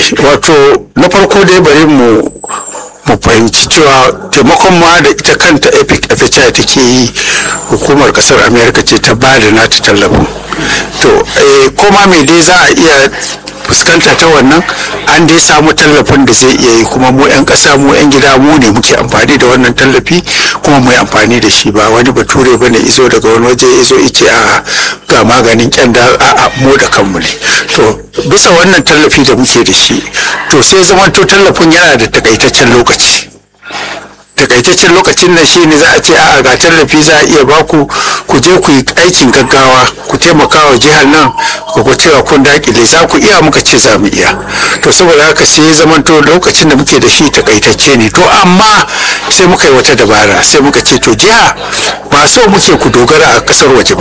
wato na farko dai bari mu mu fahimci cewa taimakon ma da ita kanta epic fhi take yi hukumar kasar america ce ta ba da nata tallafin to eh, koma mai dai za a iya fuskanta ta wannan an dai samu tallafin da zai iya yi kuma mu 'yan ƙasa mu 'yan gida mu ne muke amfani da wannan tallafi kuma mu yi amfani da shi ba wani bature ba ne izo daga wani waje izo ice a ga maganin kyanda a a mu da kanmu ne to bisa wannan tallafi da muke da shi to sai zamanto tallafin yana da takaitaccen lokaci takaitaccen lokacin nan shi ne za a ce a ga tallafi za a iya baku ku je ku yi aikin gaggawa ku taimaka wa jihar nan ku ga cewa kun dakile za ku iya muka ce za mu iya to saboda haka sai ya zamanto lokacin da muke da shi takaitacce ne to amma sai muka yi wata dabara sai muka ce to jiha ba so muke ku dogara a kasar waje ba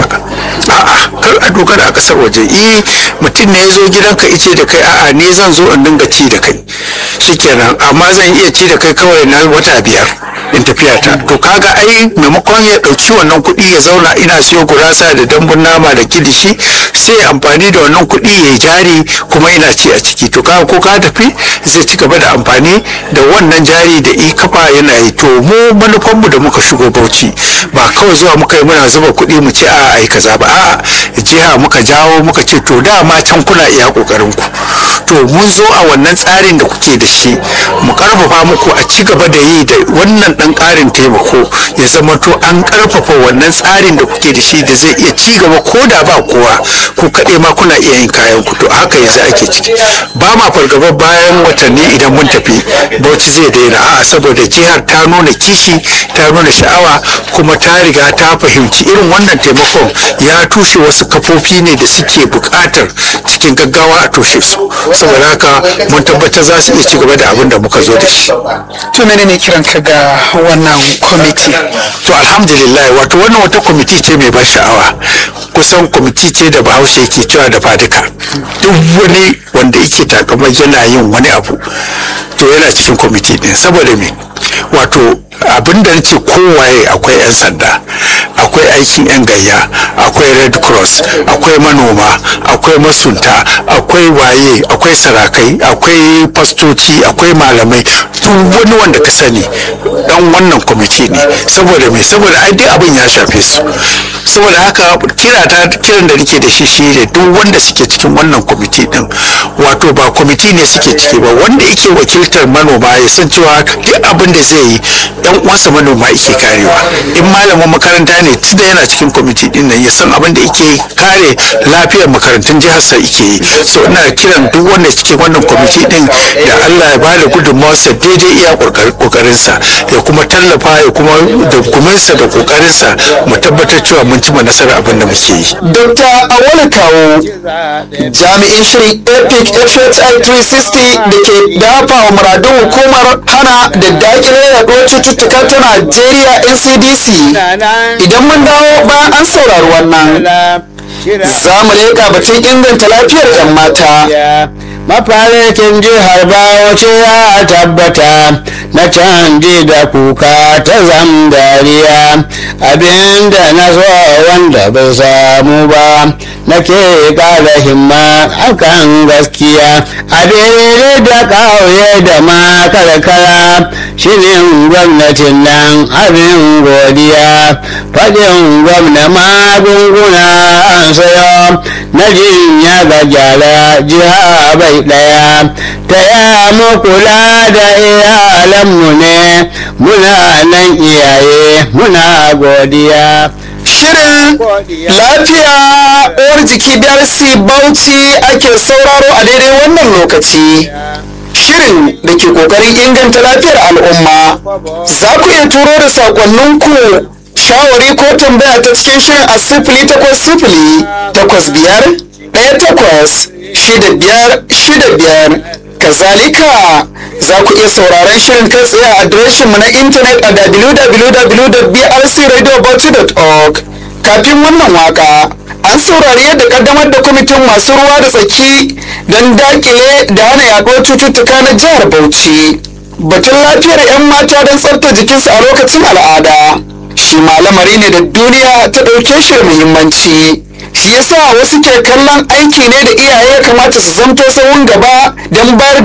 a'a kar a dogara a kasar waje eh mutum ne ya zo gidanka ice da kai a'a ne zan zo in dinga ci da kai shikenan amma zan iya ci da kai kawai na wata biyar in tafiya ta to kaga ai maimakon ya dauki wannan kuɗi ya zauna ina siyo gurasa da dambun nama da kilishi sai ya amfani da wannan kuɗi ya yi jari kuma ina ci a ciki to kaga ko ka tafi zai ci gaba da amfani da wannan jari da i kafa yana yi to mu manufanmu da muka shigo bauchi ba kawai zuwa muka yi muna zuba kuɗi mu ce a ai kaza ba a'a jiha muka jawo muka ce to dama can kuna iya kokarin ku to mun zo a wannan tsarin da kuke da shi mu karfafa muku a ci gaba da yi da wannan dan karin taimako ya zama to an karfafa wannan tsarin da kuke da shi da zai iya ci gaba ko da ba kowa ku kaɗai ma kuna iya yin kayan ku to haka yanzu ake ciki ba ma fargaba bayan watanni idan mun tafi bauchi zai daina a'a saboda jihar ta nuna kishi ta nuna sha'awa kuma ta riga ta fahimci irin wannan taimakon ya tushe wasu kafofi ne da suke buƙatar cikin gaggawa a toshe su saboda haka mun tabbatar za su iya ci gaba da abin da muka zo da shi to menene kiran ka ga wannan kwamiti to alhamdulillah wato wannan wata kwamiti ce mai ban sha'awa kusan kwamiti ce da bahaushe yake cewa da fadika duk wani wanda yake takamar yana yin wani abu to yana cikin kwamiti din saboda me wato abin da nace kowaye akwai 'yan sanda akwai aikin 'yan gayya akwai red cross akwai manoma akwai masunta akwai waye akwai sarakai akwai fastoci akwai malamai duk wani wanda ka sani dan wannan kwamiti ne saboda me saboda ai dai abin ya shafe su saboda haka kira ta kiran da nake da shi shine duk wanda suke cikin wannan kwamiti din wato ba kwamiti ne suke ciki ba wanda yake wakiltar manoma ya san cewa duk abin da zai yi yan uwansa manoma yake karewa in malamin makaranta ne tunda yana cikin kwamiti din nan ya san abin da yake kare lafiyar makarantun jihar sa yake yi so ina kiran duk wanda cikin wannan kwamiti din da Allah ya bada gudunmawarsa daidai iya kokarinsa ya kuma tallafa ya kuma da guminsa da kokarinsa mu tabbatar cewa mun cima nasarar abin da muke yi Dr. Awolu Kawo jami'in shirin epic FHI 360 da ke dafa wa muradun hukumar hana da dakile yaduwar cututtuka ta Najeriya NCDC idan mun dawo bayan an saurari wannan za mu leƙa batun inganta lafiyar 'yan mata mafarikin jihar Bauchi ya tabbata na canji da kuka ta zam dariya abinda na so wanda bai samu ba nake ƙara himma akan gaskiya a daidai da ƙauye da ma karkara shirin gwamnatin nan abin godiya faɗin gwamna magunguna an sayo na jinya ga gyara jiha bai ɗaya ta ya mu kula da iyalanmu ne muna nan iyaye muna godiya Shirin lafiya uwar jiki darasi bauchi ake sauraro a daidai wannan lokaci. Shirin da ke ƙoƙarin inganta lafiyar al'umma. Za ku iya turo da saƙonninku shawari ko tambaya ta cikin shirin a sifili takwas sifili takwas biyar ɗaya takwas shida biyar shida biyar. Kazalika za ku iya sauraron shirin kai tsaye a adireshinmu na intanet a www.brcradiobauchi.org kafin wannan waka an saurari yadda kaddamar da kwamitin masu ruwa da tsaki don dakile da hana yaduwar cututtuka na jihar Bauchi. Batun lafiyar 'yan mata don tsafta jikinsu a lokacin al'ada shi ma lamari ne da duniya ta ɗauke shi da muhimmanci. Shi yasa wasu ke kallon aiki ne da iyaye kamata su zamto sahun gaba don bayar